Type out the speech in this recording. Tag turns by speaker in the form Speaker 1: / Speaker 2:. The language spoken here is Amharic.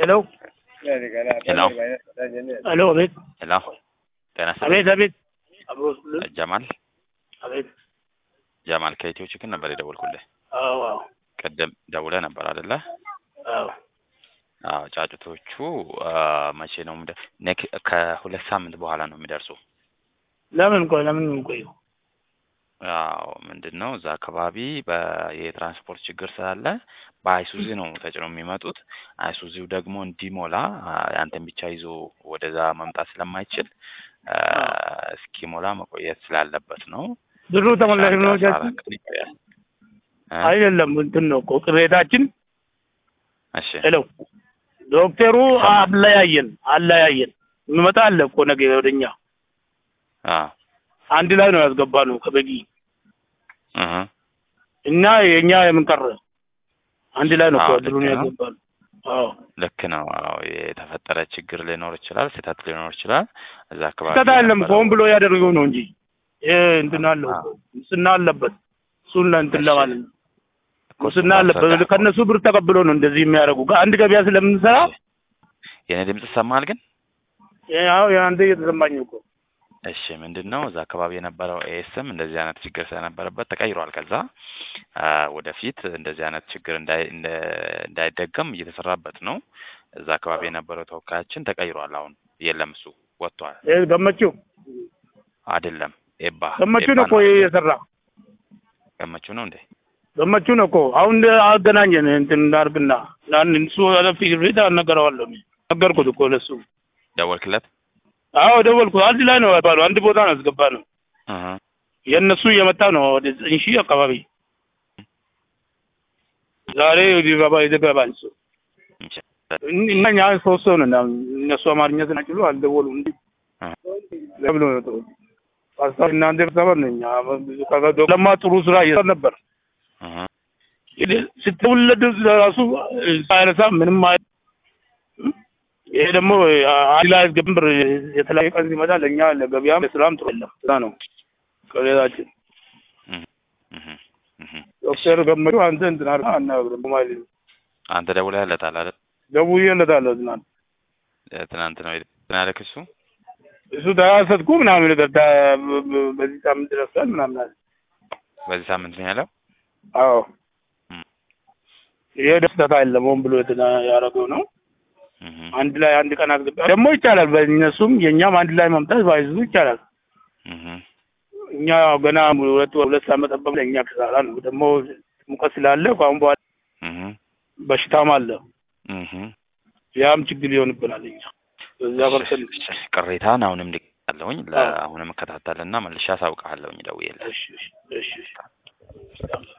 Speaker 1: ሄሎ
Speaker 2: ሄሎ
Speaker 1: ሄሎ፣ አቤት
Speaker 2: ሄሎ ጤና ይስጥልኝ።
Speaker 1: አቤት አቤት። አብሮ ስል
Speaker 2: ጀማል
Speaker 1: አቤት።
Speaker 2: ጀማል ከኢትዮ ችግር ነበር የደወልኩልህ።
Speaker 1: አዎ አዎ
Speaker 2: ቅድም ደውለህ ነበር አይደለ?
Speaker 1: አዎ።
Speaker 2: አዎ ጫጩቶቹ አ፣ መቼ ነው የምደ- ኔክ- ከሁለት ሳምንት በኋላ ነው የሚደርሱ።
Speaker 1: ለምን ቆይ ለምን ቆዩ?
Speaker 2: አዎ ምንድን ነው እዛ አካባቢ በ- የትራንስፖርት ችግር ስላለ በአይሱዚ ነው ተጭነው የሚመጡት። አይሱዚው ደግሞ እንዲሞላ አ፣ ያንተን ብቻ ይዞ ወደዛ መምጣት ስለማይችል አ፣ እስኪሞላ መቆየት ስላለበት ነው።
Speaker 1: ብሩ ተመላሽ ነው
Speaker 2: አስራ አራት ቀን ይቆያል። እ?
Speaker 1: አይደለም እንትን ነው እኮ ቅሬታችን።
Speaker 2: እሺ
Speaker 1: ሄሎ ዶክተሩ አለያየን አለያየን። የሚመጣ አለ እኮ ነገ ወደኛ
Speaker 2: አ
Speaker 1: አንድ ላይ ነው ያስገባነው ከበጊ
Speaker 2: እህ
Speaker 1: እና የኛ የምንቀረ አንድ ላይ ነው እኮ
Speaker 2: አዎ፣ ልክ
Speaker 1: ብሩን
Speaker 2: ነው።
Speaker 1: ያስገባነው። አዎ
Speaker 2: ልክ ነው። አዎ የተፈጠረ ችግር ሊኖር ይችላል፣ ስህተት ሊኖር ይችላል። እዛ አካባቢ
Speaker 1: ስህተት አይደለም
Speaker 2: የነበረው-
Speaker 1: ሆን ብሎ ያደረገው ነው እንጂ ይሄ እንትን አለው
Speaker 2: አዎ።
Speaker 1: ሙስና አለበት። እሱን እንትን
Speaker 2: እሺ።
Speaker 1: ለማለት ነው።
Speaker 2: እኮ
Speaker 1: ሙስና
Speaker 2: እሱን
Speaker 1: አለበት።
Speaker 2: አስረዳህ።
Speaker 1: ከእነሱ ብር ተቀብሎ ነው እንደዚህ የሚያደርጉ። ከአንድ ገበያ ስለምንሰራ
Speaker 2: የኔ ድምጽ ይሰማል ግን?
Speaker 1: ያው የአንተ እየተሰማኝ እኮ
Speaker 2: እሺ ምንድን ነው እዛ አካባቢ የነበረው ኤስም እንደዚህ አይነት ችግር ስለነበረበት ተቀይሯል። ከዛ አ፣ ወደፊት እንደዚህ አይነት ችግር እንዳይ- እንደ- እንዳይደገም እየተሰራበት ነው። እዛ አካባቢ የነበረው ተወካያችን ተቀይሯል። አሁን የለም፣ እሱ ወጥቷል።
Speaker 1: ይሄ ገመችው
Speaker 2: አይደለም ኤባ
Speaker 1: ገመችው
Speaker 2: ኤባ
Speaker 1: ነው እኮ
Speaker 2: ነው።
Speaker 1: ይሄ የሰራ
Speaker 2: ገመችው ነው እንዴ?
Speaker 1: ገመችው ነው እኮ አሁን አገናኘን እንትን እንዳርግና ያን እሱ አለፊ ሪት አልነገረዋለሁ እኔ ነገርኩት እኮ ለሱ
Speaker 2: ደወልክለት?
Speaker 1: አዎ ደወልኩ አንድ ላይ ነው ያባሉ አንድ ቦታ ነው ያስገባ ነው
Speaker 2: እህ
Speaker 1: የእነሱ እየመጣ ነው ወደ ዘጠኝ ሺህ አካባቢ ዛሬ ሊገባ ይገባል እሱ
Speaker 2: እሺ።
Speaker 1: እና እኛ ሶስት ሰው ነን አሁን እነሱ አማርኛ ስናችሉ አልደወሉም እንዲ
Speaker 2: እ።
Speaker 1: ለብሎ ነው ጥሩ ሀሳብ እናንተ ሰበር ነኝ ለማ ጥሩ ስራ እየሰራ ነበር
Speaker 2: እህ
Speaker 1: ስትውለድ ራሱ ሳይነሳ ምንም አይ ይሄ ደግሞ አንድ ላይ ግንብር የተለያየ ቀን ሲመጣ ለእኛ ለገበያም ለስራም ጥሩ የለም ስራ ነው ከሌላችን
Speaker 2: እህ እህ እህ
Speaker 1: ዶክተር ገመቹ አንተ እንትን አድርገህ አናግረን በማለት ነው
Speaker 2: አንተ ደውለህለታል አይደል?
Speaker 1: ደውዬለታለሁ ትናንት
Speaker 2: ትናንት ነው እንትን ያለክ እሱ
Speaker 1: እሱ ተያሰጥኩ ምናምን ነገር ታ- በዚህ ሳምንት ደርሳል ምናምን አለ
Speaker 2: በዚህ ሳምንት ነው ያለው።
Speaker 1: አዎ
Speaker 2: እም።
Speaker 1: ይሄ ደስታ የለም ሆን ብሎ የትና ያደረገው ነው
Speaker 2: እህ
Speaker 1: አንድ ላይ አንድ ቀን አስገባ ደግሞ ይቻላል በእነሱም የእኛም አንድ ላይ መምጣት ባይዙ ይቻላል
Speaker 2: እህ
Speaker 1: እኛ ገና ሁለት ሁለት ዓመት መጠበቅ ለእኛ ክሳራ ነው። ደግሞ ሙቀት ስላለ ከአሁን በኋላ
Speaker 2: እህ
Speaker 1: በሽታም አለ።
Speaker 2: እህ
Speaker 1: ያም ችግር ይሆንብናል። እኛ በዛ ፐርሰን
Speaker 2: ቅሬታን አሁንም ልቀለሁኝ ለአሁንም እከታተልና መልሼ አሳውቅሃለሁኝ ደውዬልህ።
Speaker 1: እሺ እሺ እሺ